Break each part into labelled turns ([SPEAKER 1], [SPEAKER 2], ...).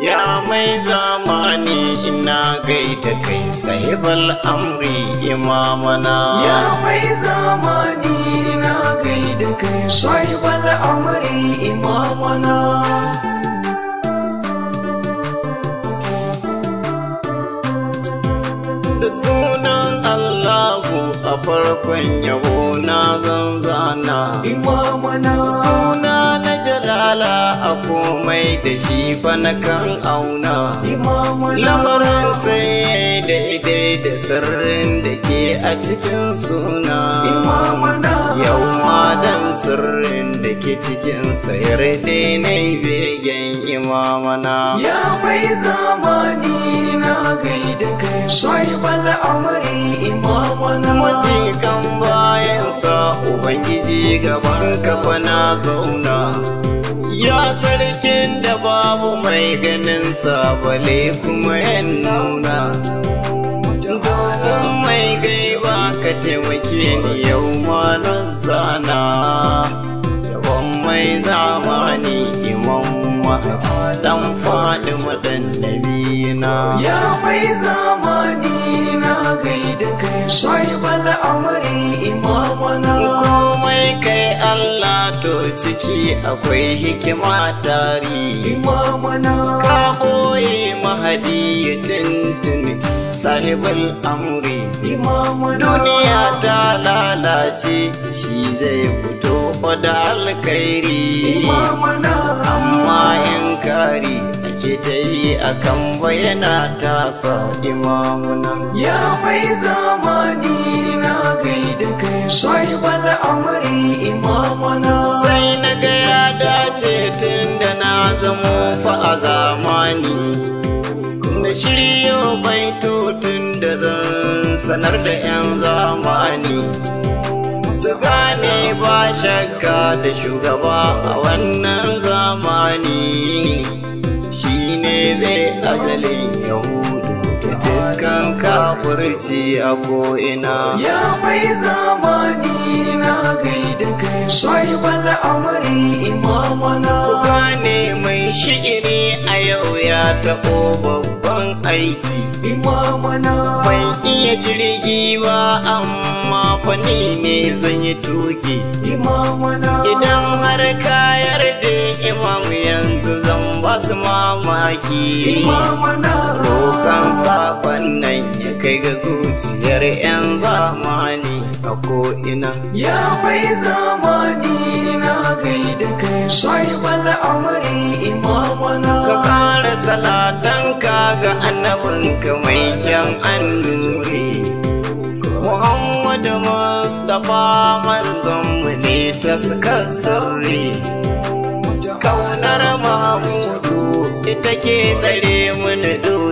[SPEAKER 1] Ya mai zamani ina gaida kai sahibal amri imamana.
[SPEAKER 2] Ya mai zamani na gaida kai sahibal amri imamana.
[SPEAKER 1] Da sunan Allahu a farkon yabo na zanzana.
[SPEAKER 2] Imamana.
[SPEAKER 1] Suna na jalala a komai da shi fa na kan auna.
[SPEAKER 2] Imamana.
[SPEAKER 1] Lamarin sai daidai da sirrin da ke a cikin suna.
[SPEAKER 2] Imamana.
[SPEAKER 1] Yau ma dan sirrin da ke cikin sayar dainai begen imamana.
[SPEAKER 2] Ya mai zamani na gaida kai sahibal amri imamana.
[SPEAKER 1] Majikan bayansa Ubangiji gaban kafa na zauna. Ya sarkin da babu mai ganin bale kuma yan nuna. Domin mai gaiba ka taimake ni yau ma na zana. Yawan mai zamani imam dan faɗi maɗannabina.
[SPEAKER 2] Ya mai zamani na gaida kai sahibal amri imamana.
[SPEAKER 1] komai kai Allah to ciki akwai hikima tari
[SPEAKER 2] Imamana.
[SPEAKER 1] ka boye mahadi ya tuntuni sahibul amri
[SPEAKER 2] Imamana.
[SPEAKER 1] duniya ta lalace shi zai fito da alkhairi
[SPEAKER 2] Imamana.
[SPEAKER 1] amma in kari ake ta yi akan bayyana tasa imamuna
[SPEAKER 2] Ya mai zamani na gaida kai sahibal amri imamana.
[SPEAKER 1] sai na ga ya dace tun da na zamo fa a zamani na shiryo baitotun da zan sanar da 'yan zamani su gane ba shakka da shugaba a wannan zamani shi ne zai azalin yahudu da dukkan kafurci a ko'ina
[SPEAKER 2] Ya mai zamani na gaida kai sahibal amri imamana.
[SPEAKER 1] gane mai shi'iri a yau ya taɓo babban aiki
[SPEAKER 2] Imamana.
[SPEAKER 1] Ban iya jirgi ba amma fani ne zan yi tuki
[SPEAKER 2] Imamana.
[SPEAKER 1] Idan har ka yarda imam yanzu zan ba su mamaki
[SPEAKER 2] Imamana.
[SPEAKER 1] Rokan sakon nan ya kai ga zuciyar 'yan zamani a ko'ina
[SPEAKER 2] Ya mai zamani na gaida kai sahibal amri imamana.
[SPEAKER 1] Ka ƙara salatanka ga annabinka mai kyan annuri. Muhammadu Mustapha manzonmu ne ta suka sirri. Kaunar Mahamudu ita ke tsare mini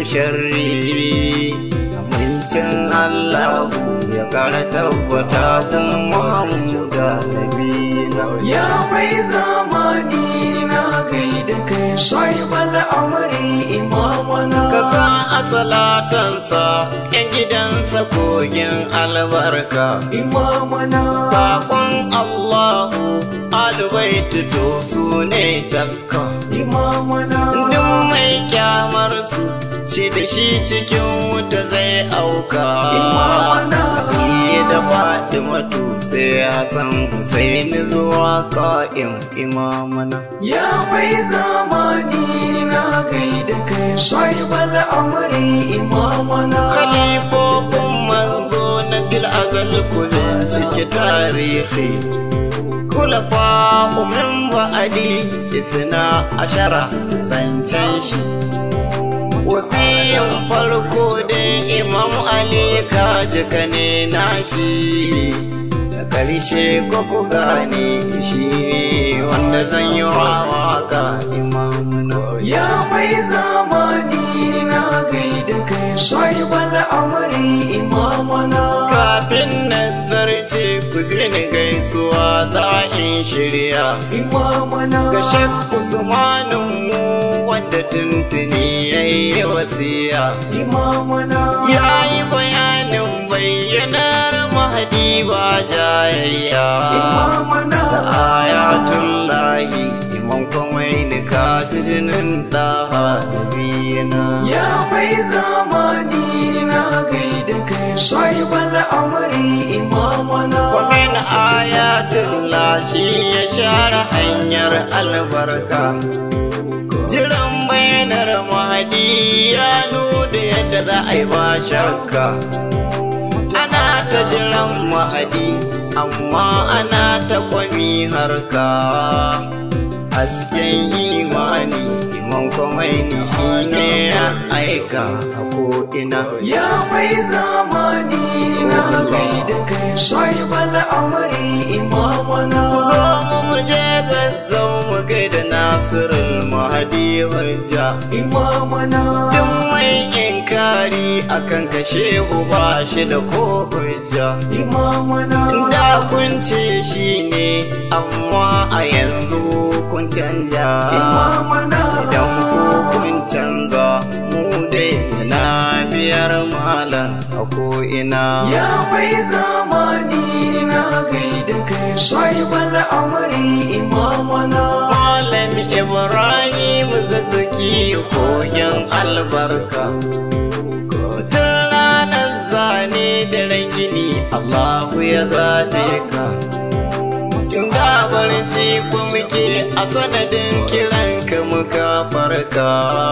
[SPEAKER 1] sharri. Amincin Allahu ya ƙara tabbata kun Muhammadu Nabina.
[SPEAKER 2] Ya mai zamani na gaida kai sahibal amri imamana.
[SPEAKER 1] Ka sa a salatansa ‘yan gidansa kogin albarka.
[SPEAKER 2] Imamana.
[SPEAKER 1] Saƙon Allahu alubaitu to su ne taska.
[SPEAKER 2] Imamana.
[SPEAKER 1] Duk mai kyamar su ce da shi cikin wuta zai auka.
[SPEAKER 2] Imamana.
[SPEAKER 1] Ali da Fatimatu sai Hassan Husaini zuwa ka'im imamana.
[SPEAKER 2] Ya mai zamani na gaida kai sahibal amri imamana.
[SPEAKER 1] Khalifofin manzo na bil azal kullum cike tarihi. Kulafa umin ba'adi isna ashara zancen shi. Wasiyin farko da Imam Ali kaji ka ne nashi. Da ƙarshe ko ku gane shi ne wanda zan yi wa waka imamuna.
[SPEAKER 2] Ya mai zamani na gaida kai sahibal amri imamana.
[SPEAKER 1] Kafin nazarce ku bi ni gaisuwa za in shirya.
[SPEAKER 2] Imamana.
[SPEAKER 1] Ga Shek Usmanin mu wanda tuntuni ya yi wasiya.
[SPEAKER 2] Imamana.
[SPEAKER 1] Ya yi bayanin bayyanar mahadi ba jayayya.
[SPEAKER 2] Imamana.
[SPEAKER 1] Ayatullahi imam kwamai ni ka ci jinin ɗaha nabiyina
[SPEAKER 2] Ya mai zamani na gaida kai sahibal amri imamana
[SPEAKER 1] ومن آيات الله shi ya share hanyar albarka jiran bayanar mahadi ya nuna yadda za a yi ba shakka ana ta jiran mahadi amma ana ta kwami harka hasken imani imam kwamaini shi ne ya aika a ko'ina
[SPEAKER 2] Ya mai zamani na gaida kai sahibal amri imamana
[SPEAKER 1] zo mu mu je zazzau mu gaida nasirul mahadi hujja
[SPEAKER 2] imamana
[SPEAKER 1] duk mai inkari akan kashe ba shi da ko hujja
[SPEAKER 2] imamana
[SPEAKER 1] da kun ce shi ne amma a yanzu kun canja
[SPEAKER 2] imamana
[SPEAKER 1] idan ku kun canza mu dai na biyar malam a ko'ina
[SPEAKER 2] Ya mai zamani na gaida kai sahibal amri imamana
[SPEAKER 1] Malam Ibrahim zazzaki koyon albarka. Tun ranar zane da rangini Allahu ya zaɓe ka. Tun gabarci ku muke a sanadin kiranka muka farka.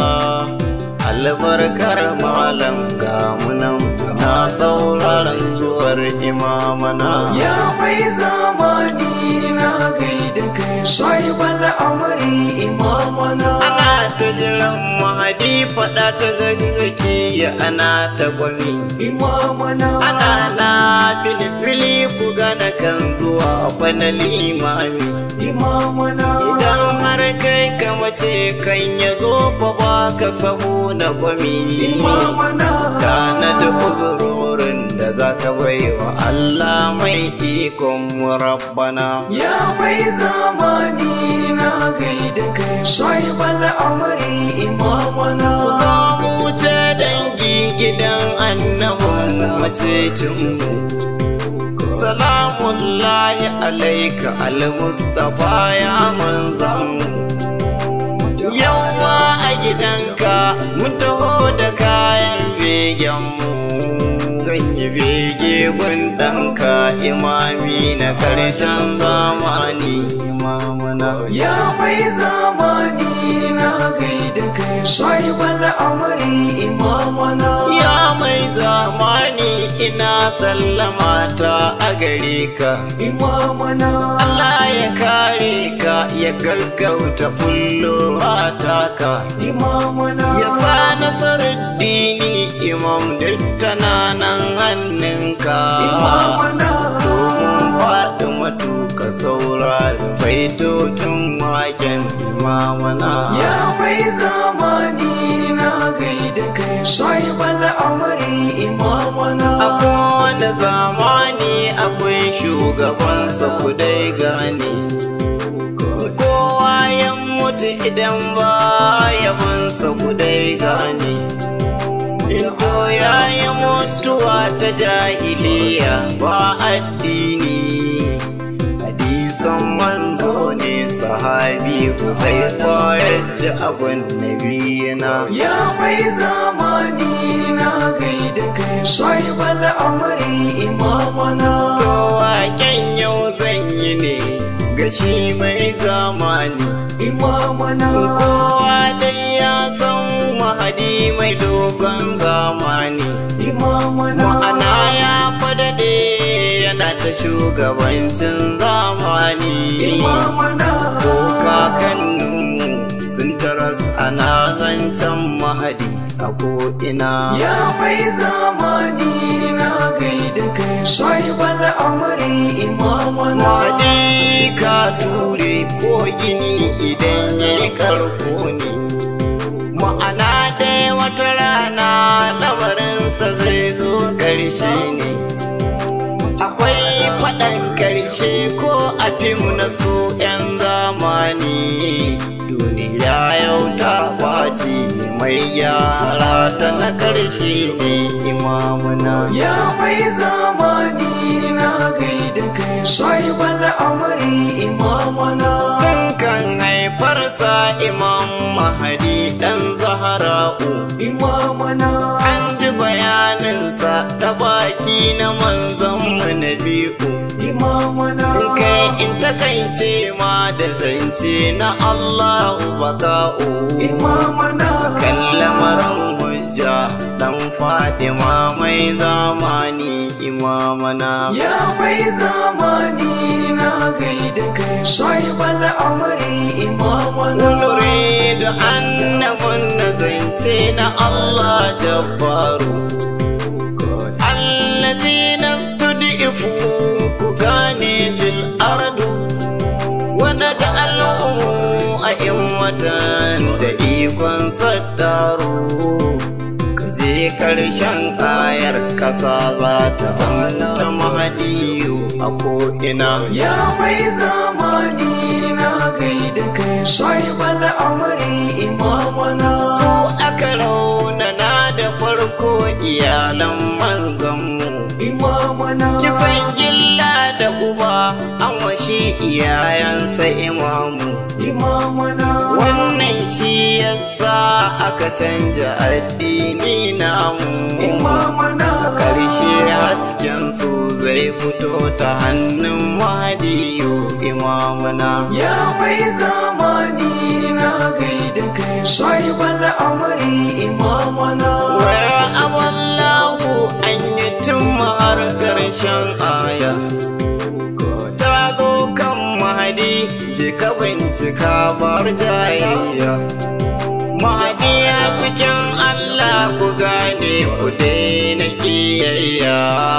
[SPEAKER 1] Albarkar malam ga munan na sauraron zuwar imamana.
[SPEAKER 2] Ya mai zamani na gaida kai sahibal amri imamana
[SPEAKER 1] Ana ta jiran mahadi faɗa ta zagzaki ya ana ta gwami.
[SPEAKER 2] imamana
[SPEAKER 1] Ana na filifili ku gana kan zuwa bana limami.
[SPEAKER 2] imamana
[SPEAKER 1] Idan har kai ka mace kan ya zo fa ba ka sahu na gwami.
[SPEAKER 2] imamana
[SPEAKER 1] Kana da uzurorin da za ka bai wa Allah mai ikon rabbana.
[SPEAKER 2] Ya mai zamani na gaida kai sahibal amri imamana
[SPEAKER 1] Za mu wuce dangi gidan annabin macecinmu. Salamullahi alaika al-Mustafa ya manzanmu. Yawa a gidanka mun taho da kayan begenmu. Ganyi bege gun ɗanka imami na ƙarshen zamani imamuna.
[SPEAKER 2] Ya mai zamani na gaida kai sahibal amri imamana
[SPEAKER 1] Ya mai zamani ina sallama ta a gare ka.
[SPEAKER 2] imamana
[SPEAKER 1] Allah ya kare ka ya gaggauta bullo taka.
[SPEAKER 2] imamana
[SPEAKER 1] Ya sa nasarar dini imam duk tana nan hannunka.
[SPEAKER 2] imamana
[SPEAKER 1] Domin faɗi matuka saurari baitotun waken imamana.
[SPEAKER 2] Ya mai zamani na gaida kai sahibal amri imamana
[SPEAKER 1] A kowane zamani akwai shugabansa ku dai gane. Kowa ya mutu idan ba yabansa ku dai gane. Iko ya yi mutuwa ta jahiliya ba addini. Hadisan manzo ne sahabi ku zai koyar ji abin nabiyina.
[SPEAKER 2] Ya mai zamani na gaida kai sahibal amri imamana
[SPEAKER 1] Waken yau zan yi ne ga shi mai zamani.
[SPEAKER 2] imamana
[SPEAKER 1] Kowa dai ya san mahadi mai dogon zamani.
[SPEAKER 2] imamana
[SPEAKER 1] Ma'ana ya fadade yana ta shugabancin zamani.
[SPEAKER 2] imamana
[SPEAKER 1] Ko kakanninmu sun taras ana zancen mahadi a ko'ina.
[SPEAKER 2] Ya mai zamani na gaida kai sahibal amri imamana
[SPEAKER 1] Mahadi ka ture ko gini idan ya yi karko ne. Ma'ana dai wata rana lamarinsa zai zo ƙarshe ne. Akwai faɗan ƙarshe ko a fim na su ‘yan zamani. Duniya yau ta ɓaci mai gyara ta na ƙarshe ne imamuna.
[SPEAKER 2] Ya mai zamani na gaida kai sahibal amri imamana
[SPEAKER 1] Tun kan haifarsa imam mahadi bara'u
[SPEAKER 2] imamana
[SPEAKER 1] an ji bayaninsa ta baki na manzanmu na biyu
[SPEAKER 2] imamana
[SPEAKER 1] kai in takaice ma da zance na Allahu baka'u
[SPEAKER 2] imamana
[SPEAKER 1] kan lamarin hujja dan Fadima mai zamani imamana
[SPEAKER 2] ya mai zamani na gaida kai sahibal amri imamana
[SPEAKER 1] نريد أن نمن زنتين الله جبار الذين استضعفوا كغاني في الأرض ونجعلهم أئمة دقيقا ستاروا zai karshen ayar ƙasa za ta zanta mahadiyu a ko'ina
[SPEAKER 2] ya mai zamani na gaida kai sahibal amri imamana
[SPEAKER 1] su aka raunana da farko iyalan manzanmu
[SPEAKER 2] imamana
[SPEAKER 1] kisan gilla da guba an washe iyayensa imamu
[SPEAKER 2] imamana
[SPEAKER 1] wannan shi yasa aka canja addini namu
[SPEAKER 2] imamana
[SPEAKER 1] karshe hasken su zai fito ta hannun mahadiyu imamuna
[SPEAKER 2] ya mai zamani na gaida kai sahibal amri imamana
[SPEAKER 1] Waya aballahu an yi tun har ƙarshen aya. Ta zo kan mahadi, jika bincika bar jayayya. Mahadi ya cikin Allah ku gane ku daina ƙiyayya.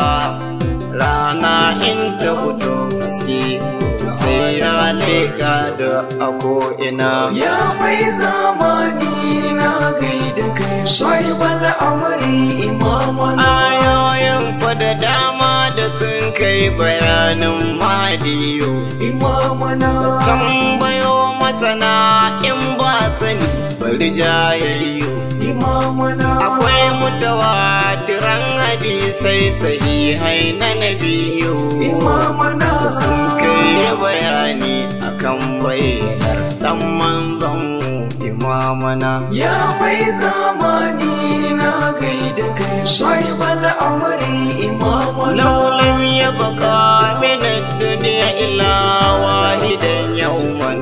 [SPEAKER 1] Rana in ta fito haske, sai ya leƙa da a ko'ina.
[SPEAKER 2] ya mai zamani na gaida kai sahibal amri imamana
[SPEAKER 1] Ayoyin fa da dama da sun kai bayanin madiyo
[SPEAKER 2] imamana
[SPEAKER 1] Tambayo masana in ba sani bari jayayyo
[SPEAKER 2] imamana
[SPEAKER 1] Akwai mutawatiran hadisai sahihai na nabiyo
[SPEAKER 2] imamana
[SPEAKER 1] Sun kai bayani akan bayyanar dan manzon imamana
[SPEAKER 2] ya mai zamani na gaida kai sahibal amri imamana
[SPEAKER 1] لو لم يبقى من الدنيا إلا واحدا يوما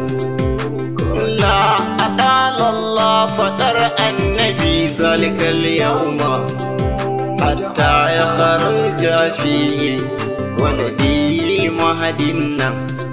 [SPEAKER 1] لا أطال الله فطر النبي ذلك اليوم حتى يخرج فيه ولدي مهدنا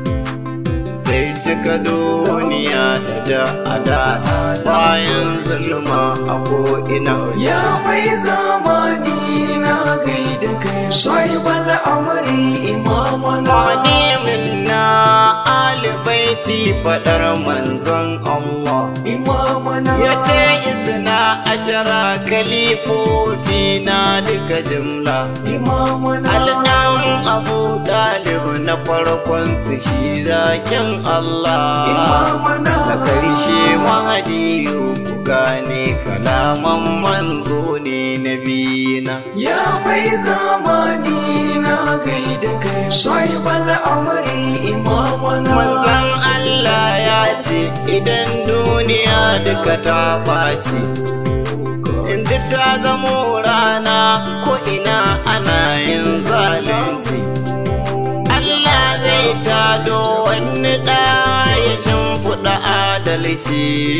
[SPEAKER 1] sai cika duniya da ada bayan zulma a ko'ina
[SPEAKER 2] ya mai zamani na gaida kai sahibal amri imamana
[SPEAKER 1] Wani minna alibaiti faɗar manzon Allah
[SPEAKER 2] imamana
[SPEAKER 1] ya ce isna ashara kalifofi na duka jimla
[SPEAKER 2] imamana
[SPEAKER 1] alɗan abu ɗalib na farkon su shi zakin Allah
[SPEAKER 2] imamana
[SPEAKER 1] na ƙarshe mahadiyu ku gane kalaman manzo ne na bina
[SPEAKER 2] ya mai zamani na gaida kai sahibal amri imamana
[SPEAKER 1] Manzon Allah ya ce idan duniya duka ta ɓaci, inda ta zamo rana ko ina ana yin zalunci. Allah zai tado wani ɗa ya shimfiɗa adalci.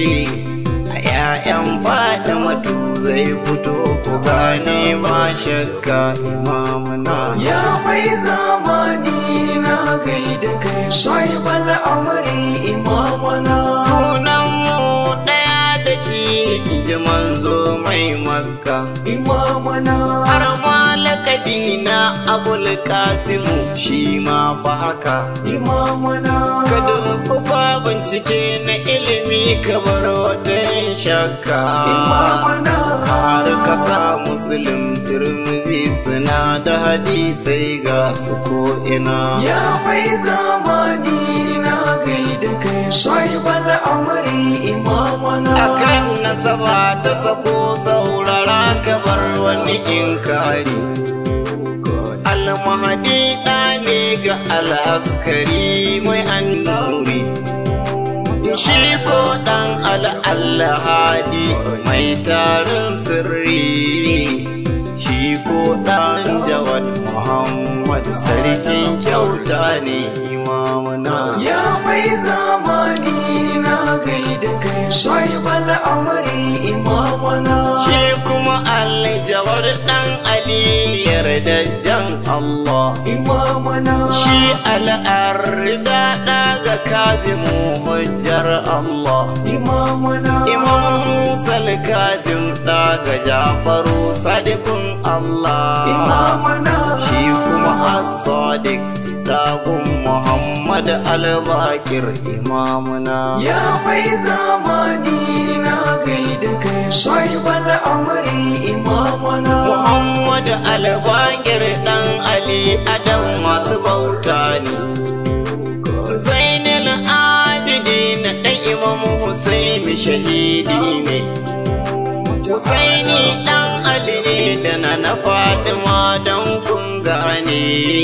[SPEAKER 1] A ‘ya'yan faɗa matu zai fito ku gane ba shakka imamuna.
[SPEAKER 2] ya mai zamani na gaida kai sahibal amri imamana
[SPEAKER 1] Sunan mu ɗaya da shi ji manzo mai makka.
[SPEAKER 2] imamana
[SPEAKER 1] Har ma lakabi na abul kasimu shi ma fa haka.
[SPEAKER 2] imamana
[SPEAKER 1] Ka kufa bincike na ilimi kamar wata yin shakka.
[SPEAKER 2] imamana
[SPEAKER 1] Har ka sa musulun turmizi suna da hadisai ga su ko'ina.
[SPEAKER 2] ya mai zamani na gaida kai sahibal amri imamana
[SPEAKER 1] akan nasaba ta sako saurara kabar wani inkari almahadi ɗa ne ga al'askari mai annuri shi ko ɗan al'allahadi mai tarin sirri shi ko ɗan jawad muhammad sarkin kyauta ne imamuna
[SPEAKER 2] Ya mai zamani na gaida kai sahibal amri imamana
[SPEAKER 1] shi kuma aljawar ɗan ali yardajjan allah
[SPEAKER 2] imamana
[SPEAKER 1] shi al'arda ɗaga kazimu hujjar allah
[SPEAKER 2] imamana
[SPEAKER 1] Imam Musa Kazim daga Jafaru Sadiqun Allah
[SPEAKER 2] imamana
[SPEAKER 1] shi kuma As-Sadiq dagun Muhammad Al-Bakir imamuna
[SPEAKER 2] Ya mai zamani na gaida kai sahibal amri imamana
[SPEAKER 1] Muhammad Al-Bakir dan Ali Adam masu bauta ne Zainul Abidin dan Imam Husaini shahidi ne Husaini dan Ali ne da na na Fatima dan kun gane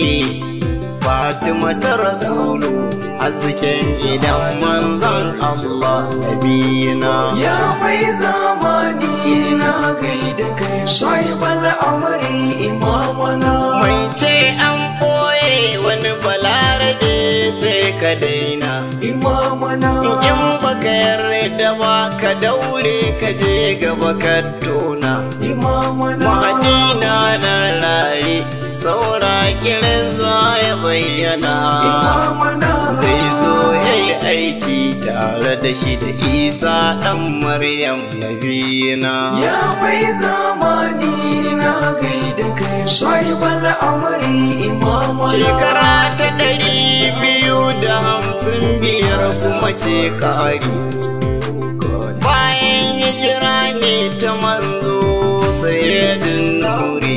[SPEAKER 1] Fatima ta Rasulu hasken gidan manzon Allah nabiyina
[SPEAKER 2] Ya mai zamani na gaida kai sahibal amri imamana
[SPEAKER 1] Mai ce an ɓoye wani balarabe sai ka daina
[SPEAKER 2] imamana
[SPEAKER 1] In baka yarda ba ka daure ka je gaba ka tona
[SPEAKER 2] imamana
[SPEAKER 1] Madina na raye saura kiran za ya bayyana
[SPEAKER 2] imamana
[SPEAKER 1] Zai zo ya yi aiki tare da shi da Isa ɗan Maryam nabiyina
[SPEAKER 2] Ya mai zamani na gaida kai sahibal amri imamana
[SPEAKER 1] Shekara ta ɗari biyu da hamsin biyar kuma ce ƙari. Bayan hijira ne ta manzo sayyidin nuri.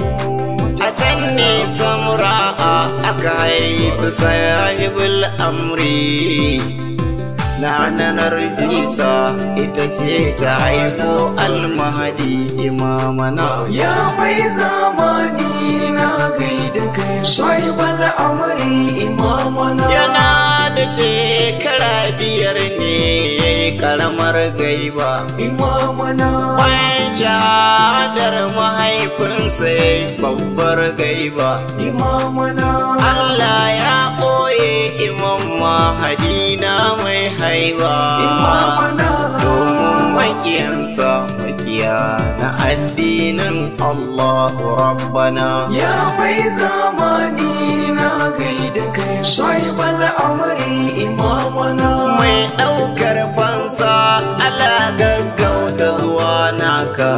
[SPEAKER 1] A can ne samura'a aka haifi sahibul amri. Na nanar jisa ita ce ta haifo almahadi imamana.
[SPEAKER 2] Ya mai zamani na gaida kai sahibal amri imamana
[SPEAKER 1] Yana da shekara biyar ne ya yi karamar gaiba.
[SPEAKER 2] imamana
[SPEAKER 1] Bayan shahadar mahaifinsa ya yi babbar gaiba.
[SPEAKER 2] imamana
[SPEAKER 1] Allah ya ɓoye imam mahadina mai haiba.
[SPEAKER 2] imamana
[SPEAKER 1] Domin maƙiyansa maƙiya na addinin Allah Rabbana.
[SPEAKER 2] Ya mai zamani na gaida kai sahibal amri imamana
[SPEAKER 1] mai ɗaukar fansa Allah gaggauta zuwa naka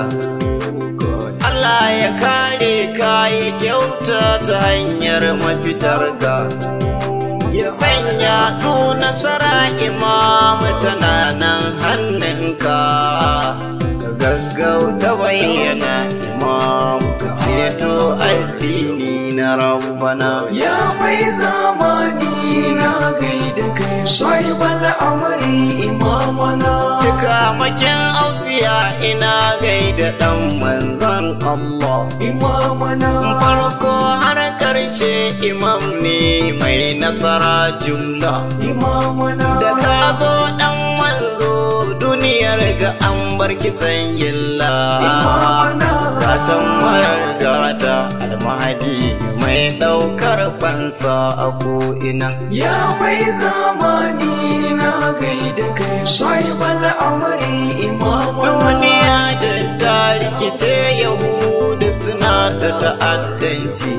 [SPEAKER 1] Allah ya kare ka ya kyauta ta hanyar mafitarka ya sanya nu nasara imam tana nan hannunka ka gaggauta bayyana imam ka ceto addini na rabbana
[SPEAKER 2] Ya mai zamani na gaida kai sahibal amri imamana
[SPEAKER 1] Cika makin ausiya ina gaida ɗan manzan Allah.
[SPEAKER 2] imamana
[SPEAKER 1] Farko har ƙarshe imam ne mai nasara jumla.
[SPEAKER 2] imamana
[SPEAKER 1] Da ka zo ɗan manzo duniyar ga an bar kisan gilla.
[SPEAKER 2] imamana
[SPEAKER 1] Gatan marar gata almahadi mai ɗaukar fansa a ko'ina.
[SPEAKER 2] Ya mai zamani na gaida kai sahibal amri imamana
[SPEAKER 1] Duniya da ta rikice Yahudu suna ta ta'addanci.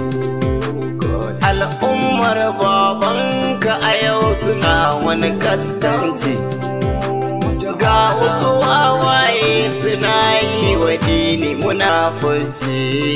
[SPEAKER 1] Al'ummar babanka a yau suna wani kaskanci. Ga wasu wawaye suna yi wa dini munafurci.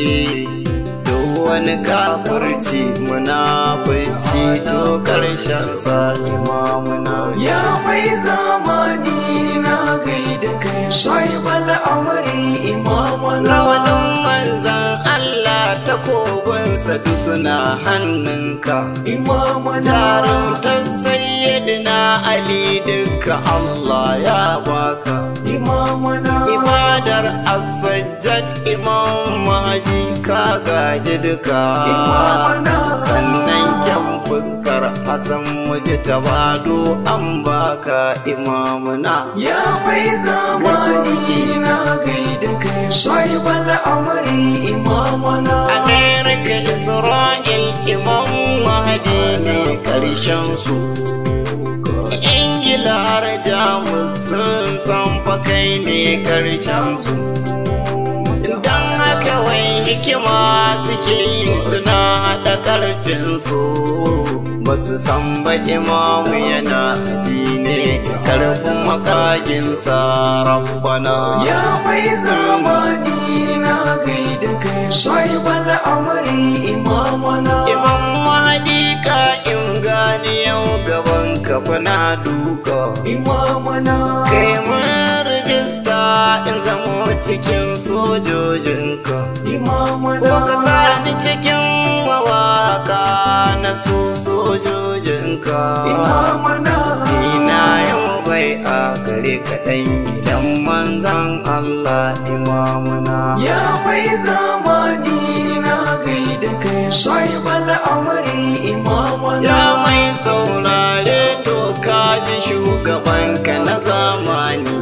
[SPEAKER 1] Duk wani kafirci munafurci to ƙarshen sa imamuna.
[SPEAKER 2] Ya mai zamani na gaida kai sahibal amri imamana
[SPEAKER 1] Rawanin manzan Allah takobinsa duk suna hannunka.
[SPEAKER 2] imamana
[SPEAKER 1] Jarumtar sayyidina Ali duka Allah ya baka.
[SPEAKER 2] imamana
[SPEAKER 1] ibadar asajjad imam maji ka gaji duka
[SPEAKER 2] imamana
[SPEAKER 1] sannan kyan fuskar hasan muji tabado an baka imamuna
[SPEAKER 2] ya mai zamani na gaida kai sahibal amri imamana
[SPEAKER 1] amerika isra'il imam mahadi ne karshen su ingila har jamus sun san fa kai ne karshen su don haka wai hikima suke yi suna haɗa ƙarfinsu ba su san ba imamu yana ji ne ƙarfin makaginsa rabbana
[SPEAKER 2] ya mai zamani na gaida kai sahibal amri imamana
[SPEAKER 1] imam mahadi ka in gani yau gaban kafa na duka
[SPEAKER 2] imamana
[SPEAKER 1] kai mun rijista in zamo cikin sojojinka
[SPEAKER 2] imamana
[SPEAKER 1] Ko ka sani cikin mawaka na su sojojinka
[SPEAKER 2] imamana
[SPEAKER 1] Ina yau bai a gare kaɗan idan manzan Allah imamuna
[SPEAKER 2] Ya mai zamani na gaida kai sahibal amri imamana
[SPEAKER 1] Ya mai saurare to ka ji shugabanka na zamani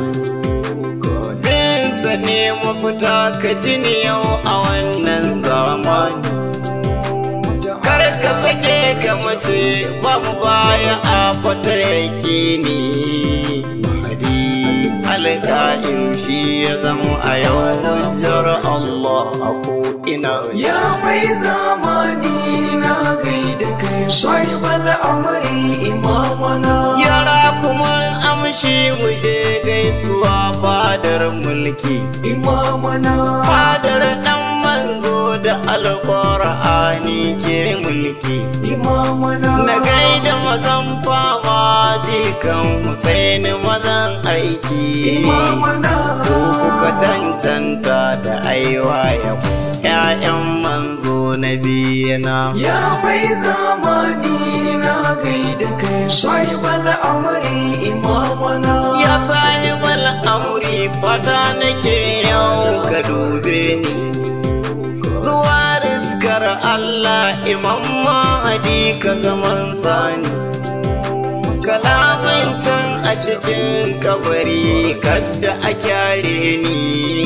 [SPEAKER 1] Binsa ne mafita ka ji ni yau a wannan zamani Kar ka sake ka mace ba mu baya a fata yake ni Mahadi alƙa'in shi ya zama a yau hujjar Allah a ko'ina
[SPEAKER 2] Ya mai zamani na gaida kai sahibal amri imamana
[SPEAKER 1] Yara kuma amshi mu je gaisuwa fadar mulki
[SPEAKER 2] imamana
[SPEAKER 1] Fadar ɗan manzo da alƙur'ani ke mulki
[SPEAKER 2] imamana
[SPEAKER 1] Na gaida mazan fama jikan Husaini mazan aiki
[SPEAKER 2] imamana
[SPEAKER 1] Ku kuka cancanta da aiwa ya ‘ya'yan manzo na biyana
[SPEAKER 2] Ya mai zamani na gaida kai sahibal amri imamana
[SPEAKER 1] Ya sahibal amri fata nake yau ka dube ni Zuwa riskar Allah imam mahadi ka zaman sani Kalaman can a cikin kabari kadda a kyare ni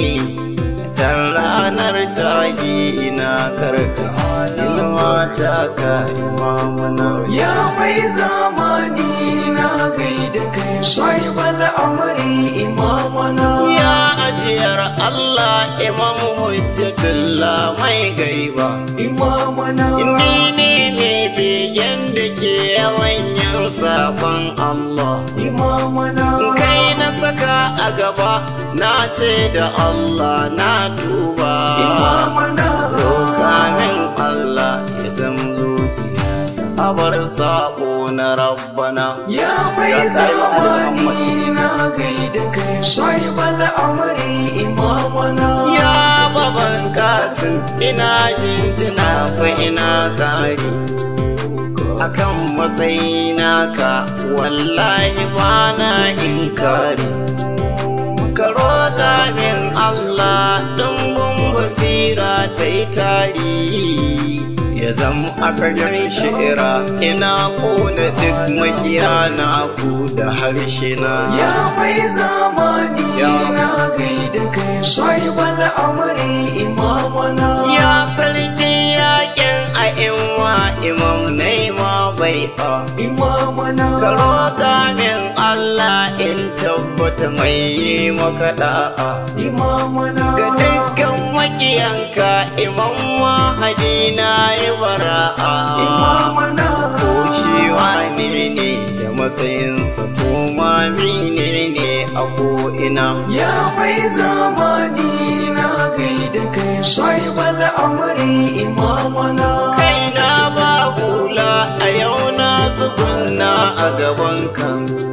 [SPEAKER 1] Can ranar taji ina karka inuwa ta ka imamuna
[SPEAKER 2] Ya mai zamani na gaida kai sahibal amri imamana
[SPEAKER 1] Ya ajiyar Allah imam hujjatullah mai gaiba
[SPEAKER 2] imamana
[SPEAKER 1] Ni ne mai begen da ke yawan yin sabon Allah
[SPEAKER 2] imamana
[SPEAKER 1] Kai na saka a gaba na ce da Allah na tuba
[SPEAKER 2] imamana
[SPEAKER 1] Rokamin Allah ya san zuciya abar sabo na rabbana
[SPEAKER 2] Ya mai zamani na gaida kai sahibal amri imamana
[SPEAKER 1] Ya baban kasin ina jinjina fa ina kari akan matsayina ka wallahi ba na inkari ka roƙa min Allah ɗumbin basira ta yi tari ya zama a fagen shi'ira ina ƙona duk makiya na ku da harshe na
[SPEAKER 2] Ya mai zamani na gaida kai sahibal amri imamana
[SPEAKER 1] Ya sarki yakin a inwa imam naima bai fa
[SPEAKER 2] imamana
[SPEAKER 1] Ka roƙa min Allah in tabbata mai yi maka da'a
[SPEAKER 2] imamana
[SPEAKER 1] Ga dukkan makiyanka imam mahadi na yi bara'a
[SPEAKER 2] imamana
[SPEAKER 1] Ko shi wane ne da matsayinsa ko ma mine ne a ko'ina
[SPEAKER 2] Ya mai zamani na gaida kai sahibal amri imamana
[SPEAKER 1] kai na ba hula a yau na tsugunna a gabanka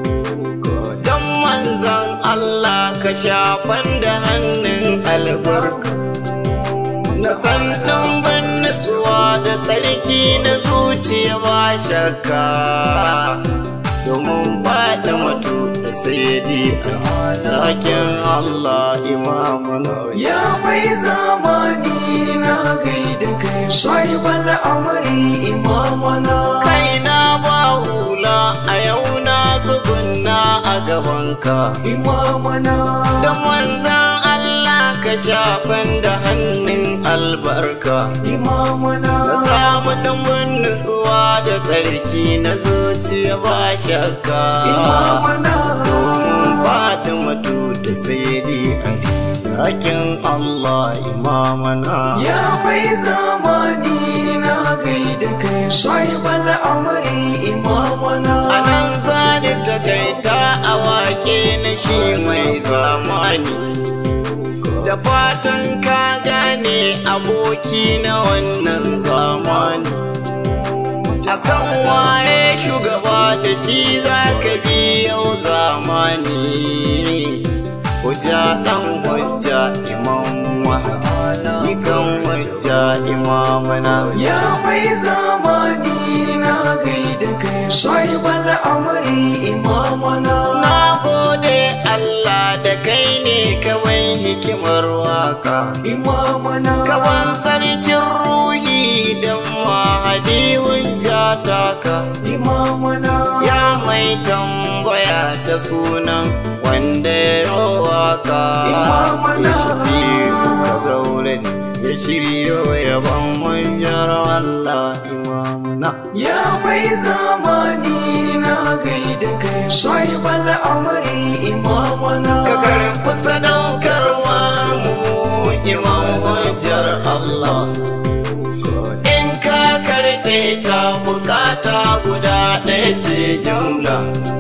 [SPEAKER 1] don manzan Allah ka shafan da hannun albarka na san ɗumbin nutsuwa da tsarki na zuciya ba shakka domin faɗi mutu da sayyidi a zakin Allah imamuna
[SPEAKER 2] Ya mai zamani na gaida kai sahibal amri imamana
[SPEAKER 1] kaina ba hula a yau na tsugunna a gabanka
[SPEAKER 2] imamana
[SPEAKER 1] da manzan Allah ka shafan da hannun albarka
[SPEAKER 2] imamana
[SPEAKER 1] na samu ɗumbin nutsuwa da tsarki na zuciya ba shakka
[SPEAKER 2] imamana
[SPEAKER 1] faɗi matu da sayyidi ali zakin Allah imamana
[SPEAKER 2] Ya mai zamani na gaida kai sahibal amri imamana
[SPEAKER 1] a nan zani takaita a wake na shi mai zamani da fatan ka gane aboki na wannan zamani akan waye shugaba da shi za ka bi yau zamani hujja dan hujja imam wahabi kan hujja imamana
[SPEAKER 2] Ya mai zamani na gaida kai sahibal amri imamana
[SPEAKER 1] Na gode Allah da kai ne kawai hikimar waka.
[SPEAKER 2] imamana
[SPEAKER 1] Kawan sarkin ruhi don mahadi hujja taka.
[SPEAKER 2] imamana
[SPEAKER 1] Ya mai tambaya ta sunan wanda ya yi waka.
[SPEAKER 2] Imamana.
[SPEAKER 1] Ya shirya ka zaure ya shirya yaban hujjar Allah imamuna.
[SPEAKER 2] Ya mai zamani na gaida kai sahibal amri imamana
[SPEAKER 1] ka karfi sadaukarwa mu imam hujjar Allah in ka karɓe ta bukata guda ɗaya ce jumla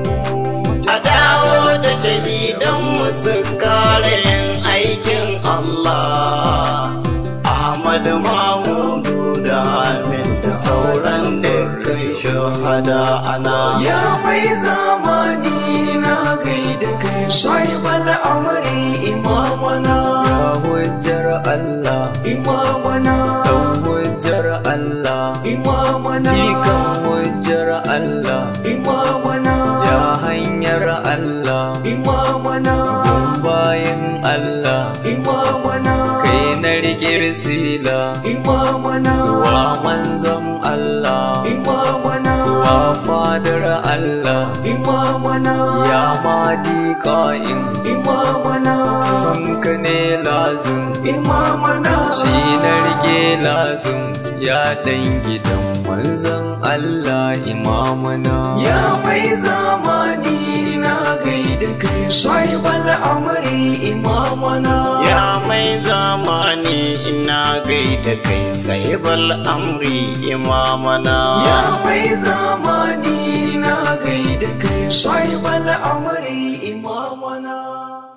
[SPEAKER 1] a dawo da shahidan su kare yin aikin Allah Ahmad Mahmudu da Amin da sauran dukkan shahada ana
[SPEAKER 2] Ya mai zamani na gaida kai sahibal amri imamana
[SPEAKER 3] hujjar Allah
[SPEAKER 2] imamana
[SPEAKER 3] dan hujjar Allah
[SPEAKER 2] imamana
[SPEAKER 3] jikan hujjar Allah
[SPEAKER 2] imamana
[SPEAKER 3] ya hanyar Allah
[SPEAKER 2] imamana
[SPEAKER 3] bayan Allah
[SPEAKER 2] imamana
[SPEAKER 3] kai na rike sila
[SPEAKER 2] imamana
[SPEAKER 3] zuwa manzon Allah
[SPEAKER 2] imamana
[SPEAKER 3] zuwa fadar Allah
[SPEAKER 2] imamana
[SPEAKER 3] ya madi ka'in
[SPEAKER 2] imamana
[SPEAKER 3] son ka ne lazim
[SPEAKER 2] imamana
[SPEAKER 3] shi na rike lazim ya dan gidan manzon Allah imamana
[SPEAKER 2] Ya mai zamani na gaida kai sahibal amri imamana
[SPEAKER 1] Ya mai zamani ina gaida kai sahibal amri imamana
[SPEAKER 2] Ya mai zamani na gaida kai sahibal amri imamana